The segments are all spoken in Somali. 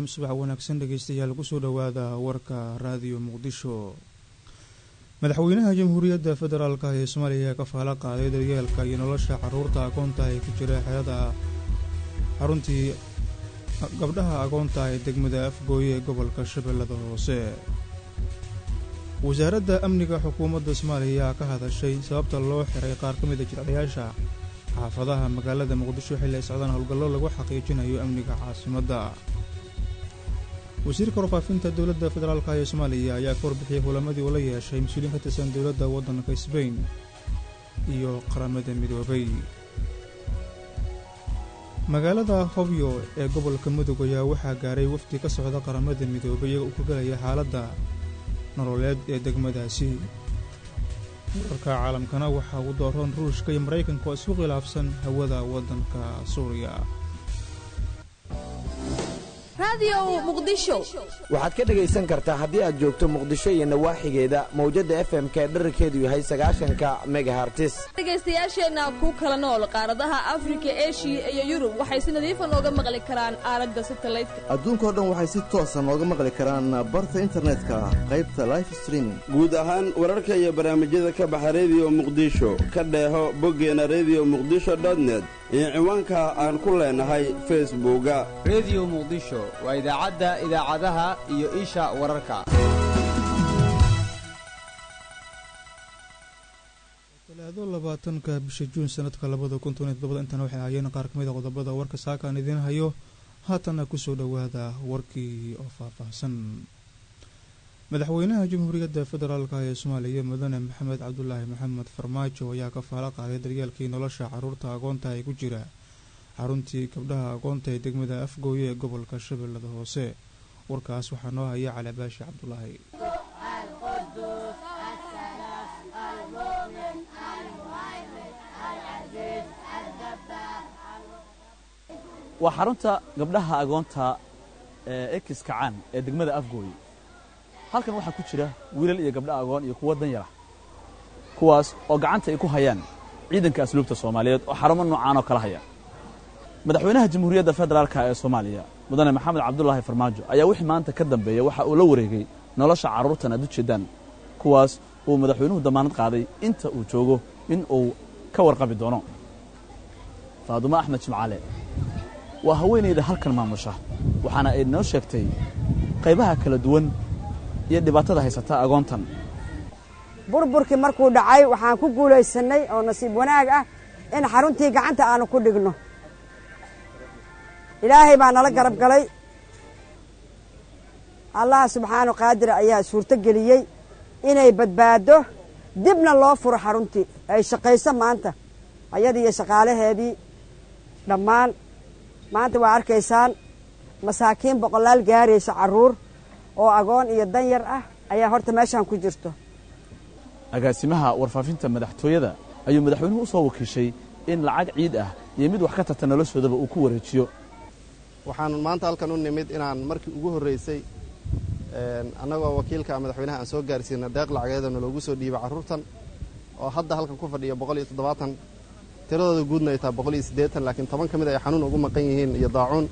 subax wanaagsan dhegeystayaal kusoo dhowaada warka raadiyo muqdisho madaxweynaha jamhuuriyadda federaalk ee soomaaliya ayaa ka faalo qaaday daryeelka iyo nolosha caruurta agoonta ee ku jira xerada xaruntii gabdhaha agoonta ee degmada afgooye ee gobolka shabeellada hoose wasaaradda amniga xukuumadda soomaaliya ayaa ka hadashay sababta loo xiray qaar ka mida jiracayaasha xaafadaha magaalada muqdisho xilli ay socdaan howlgallo lagu xaqiijinayo amniga caasimadda wasiirka warfaafinta dowladda federaalk ee soomaaliya ayaa ka warbixiyey hulamadii uu la yeeshay mas-uuliyiin ka tirsan dowladda waddanka sbain iyo qaramada midoobay magaalada hobyo ee gobolka mudug ayaa waxaa gaaray wafdi ka socda qaramada midoobay iyaga uu ka gelaya xaaladda nololeed ee degmadaasi wararka caalamkana waxaa ugu dooroon ruushka iyo maraykanka oo isku khilaafsan hawada waddanka suuriya waxaad ka dhegaysan kartaa haddii aad joogto muqdisho iyo nawaaxigeeda mawjadda f m ka dherarkeedu yahay sagaashanka megahartis dhegaystayaasheenna ku kala nool qaaradaha afrika eshiya iyo yurub waxay si nadiifa nooga maqli karaan aaladda satalaydka adduunkao dhan waxay si toosa nooga maqli karaan barta internetka qaybta life streaming guud ahaan wararka iyo barnaamijyada ka baxa rediyo muqdisho ka dheeho boggeena rediyo muqdisho dotnet iyo ciwaanka aan ku leenahay facebooka rediyo muqdisho waa idaacadda idaacadaha iyo isha wararka talaado labaatanka bisha juun sanadka labada kun toban iyo todobada intana waxay ahaayeen qaar ka mid a qodobada warka saakaan idiin hayo haatanna kusoo dhowaada warkii oo faahfaahsan madaxweynaha jamhuuriyadda federaalk ee soomaaliya mudane maxamed cabdulaahi maxamed farmaajo ayaa ka faalo qaaday daryeelkii nolosha caruurta agoonta ee ku jira xaruntii gabdhaha agoonta ee degmada afgooye ee gobolka shabeellada hoose warkaas waxaa noo haya calibaashi cabdulaahi waa xarunta gabdhaha agoonta ee ekis kacaan ee degmada afgooye halkan waxaa ku jira wiilal iyo gabdha agoon iyo kuwo danyara kuwaas oo gacanta ay ku hayaan ciidanka asluubta soomaaliyeed oo xarumo noocaan oo kala haya madaxweynaha jamhuuriyadda federaalk ee soomaaliya mudane maxamed cabdulaahi farmaajo ayaa wixii maanta ka dambeeya waxa uu la wareegay nolosha carruurtan aad u jeeddaan kuwaas uu madaxweynuhu dammaanad qaaday inta uu joogo in uu ka warqabi doono faadumo axmed jimcaale waa haweenayda halkan maamusha waxaana ay noo sheegtay qaybaha kala duwan iyo dhibaatada haysata agoontan burburkii markuu dhacay waxaan ku guulaysannay oo nasiib wanaag ah in xaruntii gacanta aanu ku dhigno ilaahay baa nala garab galay allaha subxaanu qaadira ayaa suurto geliyey inay badbaaddo dibna loo furo xaruntii ay shaqayso maanta ayadii iyo shaqaalaheedii dhammaan maanta waa arkaysaan masaakiin boqolaal gaaraysa carruur oo agoon iyo danyar ah ayaa horta meeshaan ku jirto agaasimaha warfaafinta madaxtooyada ayuu madaxweynuhu u soo wakiishay in lacag ciid ah iyo mid wax ka tarta noloshoodaba uu ku wareejiyo waxaan maanta halkan u nimid inaan markii ugu horraysay annagoo wakiilka madaxweynaha aan soo gaarsiina deeq lacageedana loogu soo dhiibay carruurtan oo hadda halkan ku fadhiya boqol iyo toddobaatan tiradooda guudna ay tahay boqol iyo siddeetan laakiin toban ka mid ay xanuun ugu maqan yihiin iyo daacuun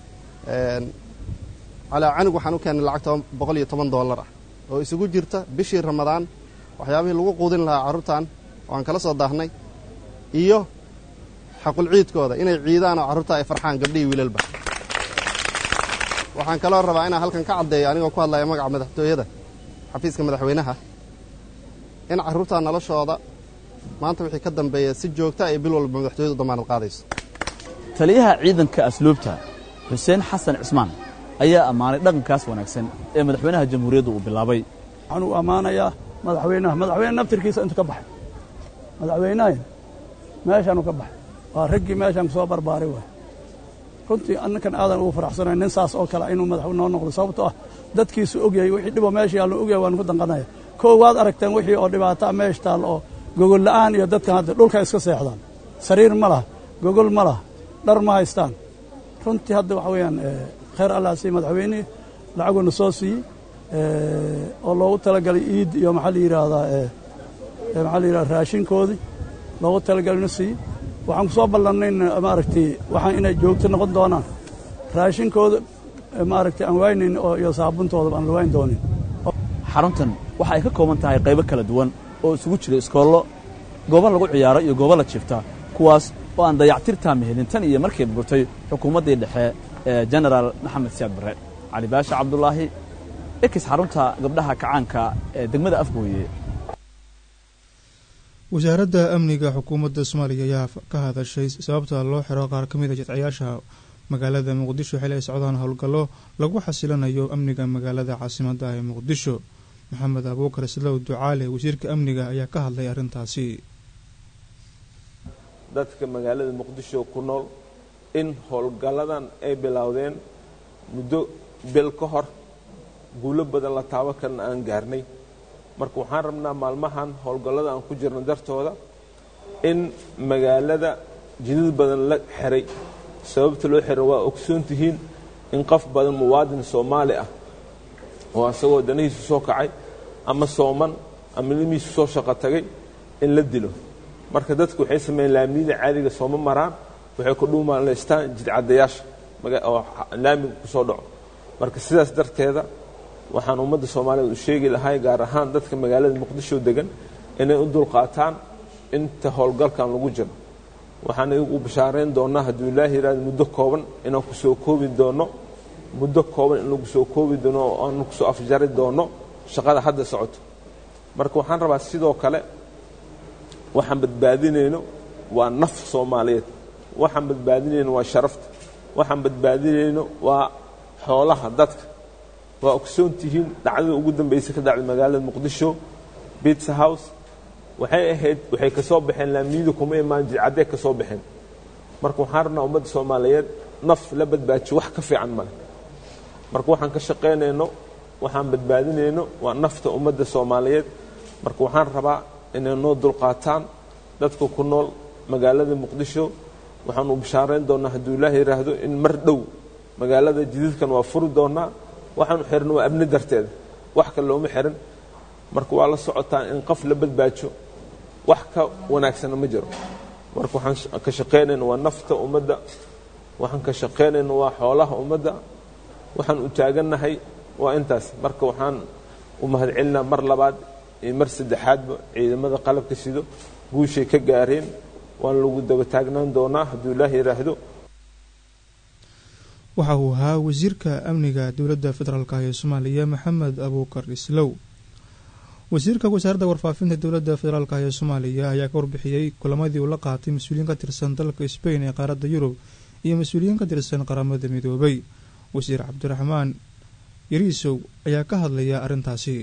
calaa canug waxaan u keennay lacag boqol iyo toban dollar ah oo isugu jirta bishii ramadaan waxyaabihii lagu quudin lahaa carruurtan oo aan kala soo daahnay iyo xaqul ciidkooda inay ciidaan oo carruurta ay farxaan gabdhihii wiilalba waxaan kaloo rabaa inaan halkan ka caddeeyo anigoo ku hadlaya magaca madaxtooyada xafiiska madaxweynaha in carruurta noloshooda maanta wixii ka dambeeya si joogta ay bil walba madaxtooyadu damaanad qaadayso taliyaha ciidanka asluubta xuseen xasan cismaan ayaa ammaanay dhaqankaas wanaagsan ee madaxweynaha jamhuuriyadda uu bilaabay waxaan u ammaanayaa madaxweynaha madaxweyne naftirkiisa intu ka baxay madaxweynaha meeshaanu ka baxay waa raggii meeshaan ku soo barbaaray waay runtii annakan aadan ugu faraxsanayn nin saas oo kale inuu madaxweyne noo noqdo sababtoo ah dadkiisu ogyahay wixii dhiboo meesha yaallo ogyahay waanu ku danqanaya koo waad aragteen wixii oo dhibaataa meesha taal oo gogol la'aan iyo dadkan hadda dhulka iska seexdaan sariir ma laha gogol ma laha dhar ma haystaan runtii hadda waxa weeyaan khayr allah sii madaxweynihii lacaguna soo siiyey oo loogu talagalay iid iyo maxaa la yidhaahdaa maxaa la yidhahda raashinkoodii loogu talagalay na siiyey waxaan ku soo ballannayn maaragtay waxaan inay joogto noqon doonaan raashinkooda maaragtay aan waaynayn oo iyo saabuntooda aan la waayn doonin xaruntan waxa ay ka kooban tahay qaybo kala duwan oo isugu jira iskoollo goobo lagu ciyaaro iyo goobo la jifta kuwaas oo aan dayactirtaa mehelin tan iyo markay burtay xukuumaddii dhexe ee jenaraal maxamed siyaad barre cali baasha cabdulaahi ekis xarunta gabdhaha kacaanka ee degmada afgooye wasaaradda amniga xukuumadda soomaaliya ayaa ka hadashay sababta loo xiro qaar ka mid a jidcayaasha magaalada muqdisho xili ay socdaan howlgallo lagu xasilanayo amniga magaalada caasimadda ee muqdisho maxamed abuukar islow ducaale wasiirka amniga ayaa ka hadlay arrintaasi dadka magaalada muqdisho ku nool in howlgalladan ay bilowdeen muddo bil ka hor guulo badan la taabo karna aan gaarnay marka waxaan rabnaa maalmahan howlgallada aan ku jirno dartooda in magaalada jidad badan la xiray sababta loo xiray waa ogsoon tihiin in qof badan muwaadin soomaali ah oo asagoo danihiisu soo kacay ama sooman ama ilmihiisu soo shaqo tagay in la dilo marka dadku waxay sameeyeen laamiyada caadiga sooma maraan waxay ku dhuumaalaystaan jidcadayaasha oo laamiga ku soo dhaco marka sidaas darteeda waxaan ummadda soomaaliyeed u sheegi lahay gaar ahaan dadka magaalada muqdisho degan inay u dulqaataan inta howlgalkan lagu jiro waxaan u bashaarayn doonaa hadduu ilaahi yihahdo muddo kooban inaan ku soo koobi doono muddo kooban in lagu soo koobi doono oo aan kusoo afjari doono shaqada hadda socoto marka waxaan rabaa sidoo kale waxaan badbaadinayno waa naf soomaaliyeed waxaan badbaadinayno waa sharafta waxaan badbaadinayno waa xoolaha dadka waa ogsoon tihiin dhacdada ugu dambaysa ka dhacday magaalada muqdisho bitsa house waxay ahayd waxay ka soo baxeen laamiyadu kuma imaan jidcadday ka soo baxeen marka waxaan rabnaa ummadda soomaaliyeed naf la badbaajiyo wax ka fiican male marka waxaan ka shaqaynayno waxaan badbaadinayno waa nafta ummadda soomaaliyeed marka waxaan rabaa inay noo dulqaataan dadka ku nool magaalada muqdisho waxaan u bashaarayn doonaa hadduu ilaah yidhaahdo in mar dhow magaalada jididkan waa furi doonaa waxaanu xirno waa amni darteeda wax kale looma xirin marka waa la socotaan in qof la badbaajo wax ka wanaagsana ma jiro marka waxaan ka shaqaynayna waa nafta ummadda waxaan ka shaqaynayna waa xoolaha ummadda waxaan u taagannahay waa intaas marka waxaan u mahadcelinaa mar labaad iyo mar saddexaadba ciidamada qalabka sido guushay ka gaareen waan lagu daba taagnaan doonaa hadduu ilaah yidhaahdo waxa uu ahaa wasiirka amniga dowladda federaalk ee soomaaliya maxamed abuukar islow wasiirka wasaaradda warfaafinta dowladda federaalk ee soomaaliya ayaa ka warbixiyey kulamadii uu la qaatay mas-uuliyiin ka tirsan dalka sbain ee qaaradda yurub iyo mas-uuliyiin ka tirsan qaramada midoobay wasiir cabdiraxmaan yariisow ayaa ka hadlaya arrintaasi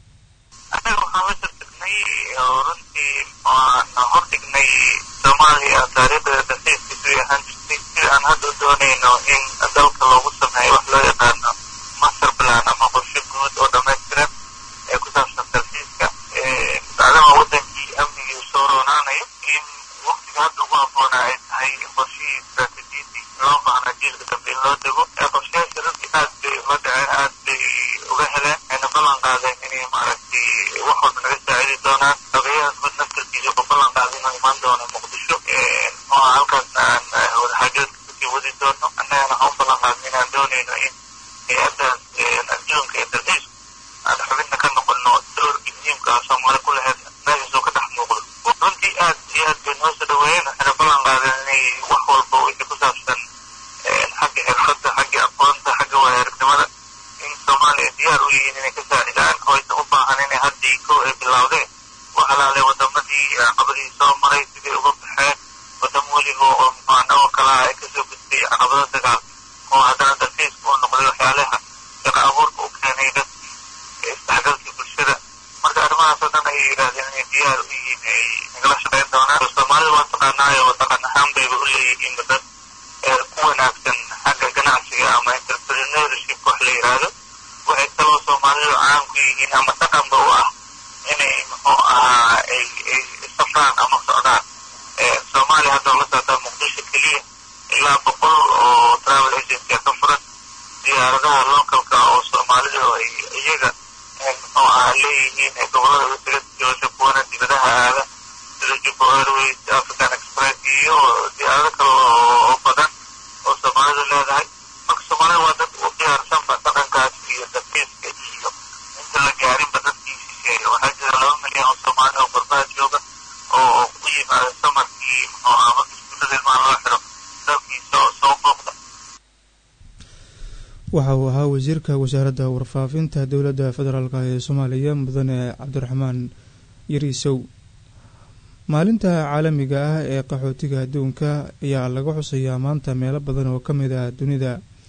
hordhignay soomaaliya taariikhda dalxiiskiisu ahaan jirtay sida aan hadda u doonayno in dalka loogu sameeyo wax loo yaqaano master plan ama qorshe guud oo dhammaystiran ee ku saabsan dalxiiska maadaama wadankii amnigii uu soo roonaanayo in waqtiga hadda ugu habboona ay tahay qorshihii istaraatiijiyadii loo baahna jiilka dambe in loo dego qorshayaasha runtii aad bay uga dhaceen aad bay uga heleen ayna ballan qaadeen inay maaragtay wax walba naga saacidi doonaan ogayaha guud naftarkiisa ku ballan qaaday inuu imaan doono muqdisho oo halkaas aan wadaxaajoodka kusii wadi doono annagana waxaan u ballan qaadnay inaan doonayno in hay-addaas adduunka ee dalxiisku aan xubinna ka noqono doorkii muhiimka ah soomaali ku lahayd meeshaas oo ka dhex muuqdo runtii aad iyo aad bay noo soo dhaweeyeen waxayna ballan qaadeen inay wax walba wixii ku saabsan xagga xirfadda xagga aqoonta xagga waayaaragnimada in soomaaliya diyaar u yihiin inay ka saacidaan oo aysan u baahan inay haddii ko ay bilowdeen wax alaale wadamadii caqabadihii soo maray sidii uga baxeen wadamo weliba oo muxuanagoo kalaha ay kasoo gudbay caqabado dagaal oo haddana dalxiiska uu noqday waxyaalaha shaqa abuurka u keenay dadkii isdhexgalkii bulshada marka arrimahaas oo dhan ayay yidhahdeen inay diyaar u yihiin ay nagala shaqayn doonaan soomaalida waa taqaanaayo dhaqan ahaan bayba u leeyihiin dad ku wanaagsan xagga ganacsiga ama entrepreneurship wax la yidhaahdo waxay kaloo soomaalidu caan ku yihiin ama dhaqanba u ah inay muxuu ahaa ay ay safraan ama socdaan soomaaliya hadda la socdaa muqdisho keliya ilaa boqol oo travel agency ka furan diyaaradaha localka oo soomaalidu ay iyaga muxuu ahaa leeyihiin ee gobolada wasiga joosha kuwana dibadaha aada sida jubbo airways african express iyo diyaarado kale oo badan oo soomaalidu leedahay marka soomaalida waa dad u diyaarsan soomaaliya oo soomaali oo qurbaha jooga oo oo u yimaada samarkii muxuu ahaa marka iskuullada ilmaha loo xiro dalkii soo soo booqda waxa uu ahaa wasiirka wasaaradda warfaafinta dowladda federaalk ee soomaaliya mudane cabdiraxmaan yariisow maalinta caalamiga ah ee qaxootiga adduunka ayaa laga xusayaa maanta meelo badan oo ka mid ah dunida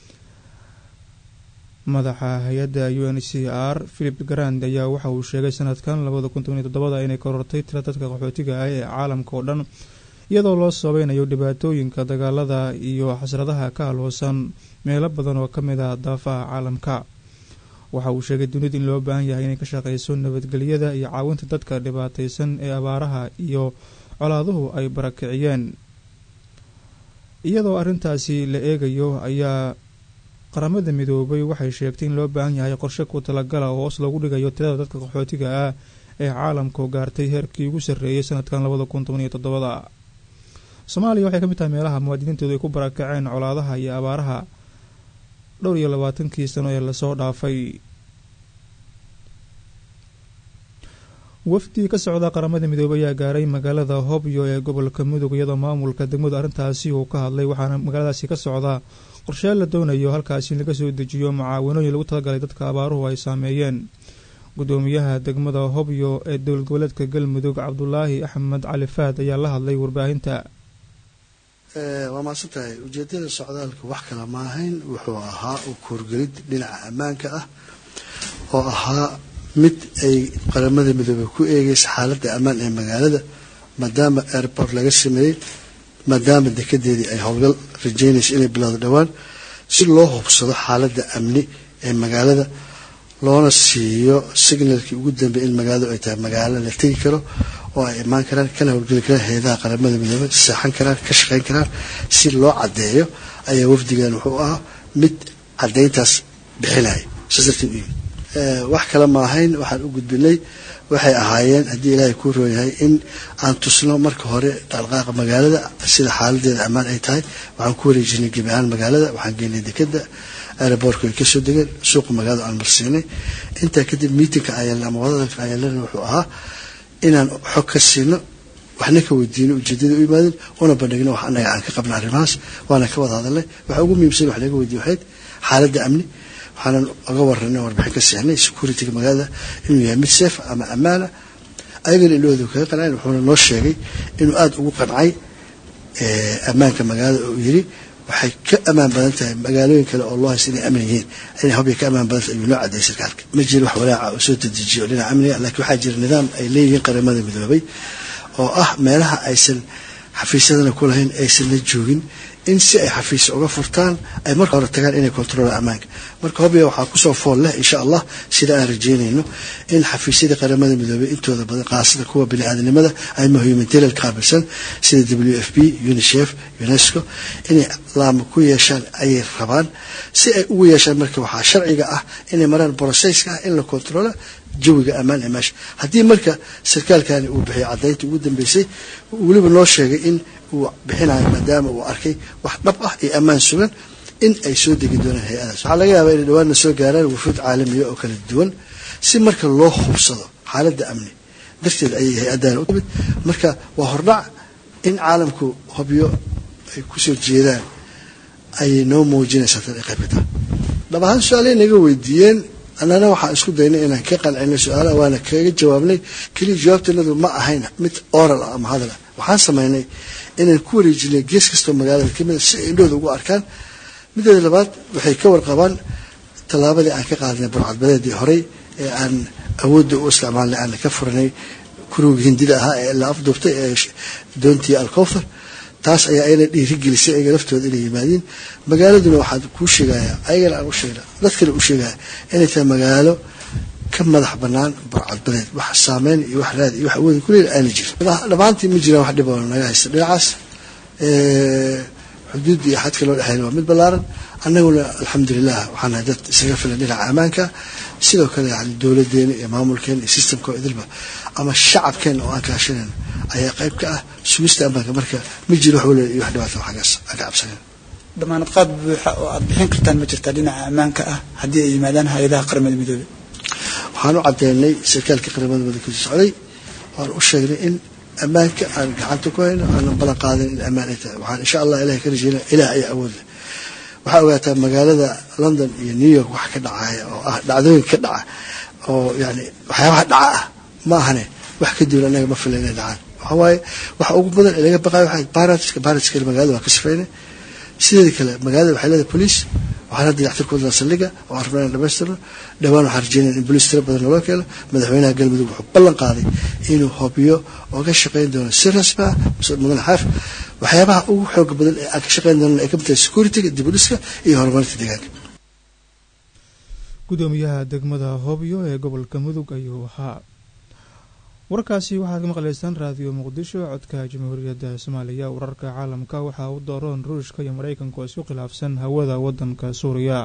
madaxa hay-adda u n c r philip garand ayaa waxa uu sheegay sanadkan labada kun toban iyo toddobada inay korortay tira dadka qaxootiga ah ee caalamka oo dhan iyadoo loo sabeynayo dhibaatooyinka dagaalada iyo xasradaha ka halhoosan meelo badan oo ka mid ah daafaha caalamka waxa uu sheegay dunida in loo baahan yahay inay ka shaqeyso nabadgelyada iyo caawinta dadka dhibaateysan ee abaaraha iyo colaaduhu ay barakiciyeen iyadoo arrintaasi la eegayo ayaa qaramada midoobay waxay sheegtay in loo baahan yahay qorshe ku talagala oo hoos loogu dhigayo tirada dadka qaxootiga ah ee caalamku gaartay heerkii ugu sarreeyay sanadkan labada kun toban iyo toddobada soomaaliya waxay ka mid tahay meelaha muwaadiniintoodu ay ku barakaceen colaadaha iyo abaaraha dhowr iyo labaatankii sano ee lasoo dhaafay wafdi ka socda qaramada midoobey ayaa gaaray magaalada hobyo ee gobolka mudug iyadoo maamulka degmadu arrintaasi uu ka hadlay waxaana magaaladaasi ka socda qorsheel la doonayo halkaasi in laga soo dejiyo mucaawinooyin lagu talagalay dadka abaaruhu ay saameeyeen gudoomiyaha degmada hobyo ee dowlad goboleedka galmudug cabdulaahi axmed cali faad ayaa la hadlay warbaahinta waa maadsan tahay ujeedada socdaalka wax kale ma ahayn wuxuu ahaa u koorgelid dhinaca ammaanka ah oo ahaa mid ay qaramada midoobey ku eegeysa xaaladda ammaan ee magaalada maadaama airport laga sameeyey maadaama dekedeedii ay howlgal rajeynayso inay bilowdo dhowaan si loo hubsado xaaladda amni ee magaalada loona siiyo signalkii ugu dambeey in magaaladu ay tahay magaalo la tegi karo oo ay imaan karaan kana howlgeli karaan hay-adaha qaramada midoobey seexan karaan ka shaqeyn karaan si loo caddeeyo ayaa wafdigan wuxuu ahaa mid caddeyntaas bixinaya saas darteed u yimid wax kale ma ahayn waxaan u gudbinay waxay ahaayeen haddii ilaahay kuu roon yahay in aan tusno marka hore dhaqdhaqaaqa magaalada sida xaaladeeda ammaan ay tahay waxaan ku wareejinay gebi ahaan magaalada waxaan geynay dekeda aeroboortka ay kasoo degeen suuqa magaalada aan marsiinay intaa kadib miitinka ayaalna ama wadadalka ayaalana wuxuu ahaa inaan xog ka siino waxna ka weydiino ujeedada u yimaadeen una bandhigno wax annaga aan ka qabna arrimahaas waana ka wada hadalnay waxa ugu muhiimsan wax laga weydiye waxayd xaaladda amni waxaanan oga waranay warbixin ka seexnay securityga magaalada inuu yahay mid safe ama ammaana ayagana indhahooda kaga qanceen wuxuuna noo sheegay inuu aada ugu qancay ammaanka magaalada oo yiri waxay ka ammaan badan tahay magaalooyin kale oo loo haysta inay aman yihiin inay hobya ka ammaan badan tahay ayuu noo cadeeyay sarkaalka ma jiro wax walaaca oo soo dedejiyo dhinaca amniga laakiin waxaa jira nidaam ay leeyihiin qaramada midoobay oo ah meelaha aysan xafiisyadana ku lahayn aysanna joogin in si ay xafiis uga furtaan ay marka hore tagaan inay kontroolaan ammaanka marka hobya waxaa kusoo fool leh insha allah sida aan rajeynayno in xafiisyadii qaramada midoobey intooda badan qaasada kuwa bini-aadanimada ama humanitarian qaabilsan sida w f b unicef unesco inay laama ku yeeshaan ayay rabaan si ay ugu yeeshaan marka waxaa sharciga ah inay maraan brocesska ah in la kontroolo jawiga ammaan ee meesha haddii marka sarkaalkani uu bixiyo caddaynta ugu dambeysay weliba noo sheegay in uu bixinayo maadaama uu arkay wax dhab ah iyo ammaan sugan in ay soo degi doonaan hay-adaas waxaa laga yaabaa inay dhawaanna soo gaaraan wufuud caalamiya oo kala duwan si marka loo hubsado xaaladda amni darteed ayay hay-addan u timid marka waa hordhac in caalamku hobyo ay kusoo jeedaan ayay noo muujinaysaa tan ay qayb ka tahay dhab ahaan su-aalay naga weydiiyeen annana waxaan isku daynay inaan ka qancino su-aalaha waana kaga jawaabnay keliya jawaabtanadu ma ahayn mid oral ah ama hadal ah waxaan samaynay inaan ku wareejinay gees kastoo magaalada kamida si ay indhahooda ugu arkaan mideeda labaad waxay ka warqabaan tallaabadii aan ka qaadnay burcadbadeedii horey ee aan awoodda u isticmaalnay aan ka furanay kuruga hindida ahaa ee la afduubtay ee doontii alkowthar taas ayaa ayna dhiirigelisay ayaga laftooda inay yimaadiin magaaladuna waxaad kuu sheegayaa ayagana aan u sheegna dadkana u sheegaya inay tahay magaalo ka madax banaan burcadbadeed wax saameyn iyo wax raadi iyo wax awoodi kuleel aana jirin dhammaantii ma jiraan wax dhib oo naga haysta dhinacaas xuduudda iyo xadka loo dhexeyn waa mid ballaaran annaguna alxamdulilah waxaan nahay dad isaga filan dhinaca ammaanka sidoo kale yani dowladeena iyo maamulkeena iyo systemka oo idilba ama shacabkeena oo aan kaashanayno ayaa qayb ka ah sugista ammaanka marka ma jiro wax waliba iyo wax dhibaata waxagaas aan ka cabsanayn damaanad qaad buuxa oo aad bixin kartaan ma jirtaa dhinaca ammaanka ah haddii ay yimaadaan hay-adaha qaramada midoobey waxaan u cadeynay sarkaalka qaramada midoobey kasoo socday waan u sheegnay in ammaanka aan gacanta ku hayno aanan balan qaadin in ammaan ay tahay waxaan insha allah ilahay ka rajeyna ilaah ayaa awood leh waxaa ogaataa magaalada london iyo new york wax ka dhacaya oo ah dhacdooyin ka dhaca oo yani waxyaabaha dhaca ah ma ahane wax ka duwan anaga ma fila inay dhacaan waxaa waaye waxa ugu badan ee laga baqayo waxaa baratska baratska magaalada waa ka sifeynay sideeda kale magaalada waxay leedahay police waxaan hadda dayactir ku wadnaa saldhiga oo aan rabnaa inaan dhamaystirno dhowaan waxaan rajeynaya in boliis tiro badan naloo keeno madaxweynaha galmudug wuxuu ballan qaaday inuu hobiyo oo ka shaqayn doono si rasmi ah mas-uul mudan xaaf waxyaabaha ugu xooga badan ee aan ka shaqayn doono ay ka mid tahay securityga dib u dhiska iyo horumarinta deegaanka gudoomiyaha degmada hobyo ee gobolka mudug ayuu ahaa warkaasi waxaad ka maqlaysaan raadiyo muqdisho codka jamhuuriyadda soomaaliya wararka caalamka waxaa u dooroon ruushka iyo maraykanka oo isku khilaafsan hawada wadanka suuriya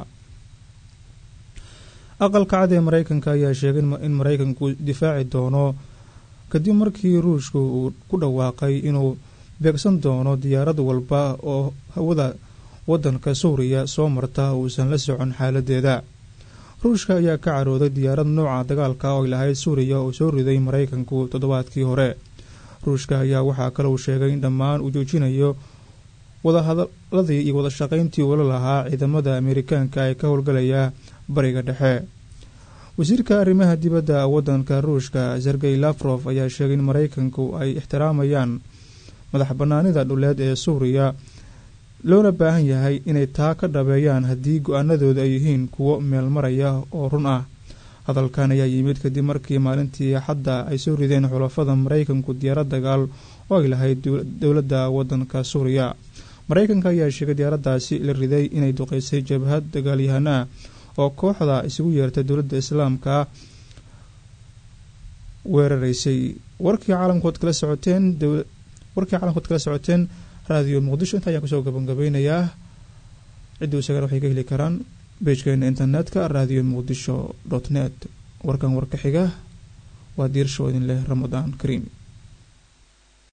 aqalka cad ee maraykanka ayaa sheegay in maraykanku difaaci doono kadib markii ruushku uu ku dhawaaqay inuu beegsan doono diyaarad walba oo hawada wadanka suuriya soo marta uusan la socon xaaladeeda ruushka ayaa ka carooday diyaarad nooca dagaalka oo ay lahayd suuriya oo soo riday maraykanku toddobaadkii hore ruushka ayaa waxaa kale uu sheegay in dhammaan uu joojinayo wadahadaladii iyo wadashaqayntii ula lahaa ciidamada ameerikaanka ee ka howlgalaya bariga dhexe wasiirka arrimaha dibadda wadanka ruushka sergey lafrof ayaa sheegay in maraykanku ay ixtiraamayaan madax banaanida dhuleed ee suuriya loona baahan yahay inay taa ka dhabeeyaan haddii go-aanadooda ay yihiin kuwo meel maraya oo run ah hadalkan ayaa yimid kadib markii maalintii xadda ay soo rideen xulafada maraykanku diyaarad dagaal oo ay lahayd dowladda wadanka suuriya maraykanka ayaa sheegay diyaaradaasi la riday inay duqeysay jabhad dagaalyahanaa oo kooxda isugu yeertay dowladda islaamka weeraraysay warkii caalamkood kala socoteen warkii caalamkood kala socoteen raadiyo muqdisho inta ayaan kusoo gabangabeynayaa ciddii isagan waxay ka heli karaan beejkeena internetka radio muqdisho dot net warkan warka xiga waa diirsho idin leh ramadaan kariim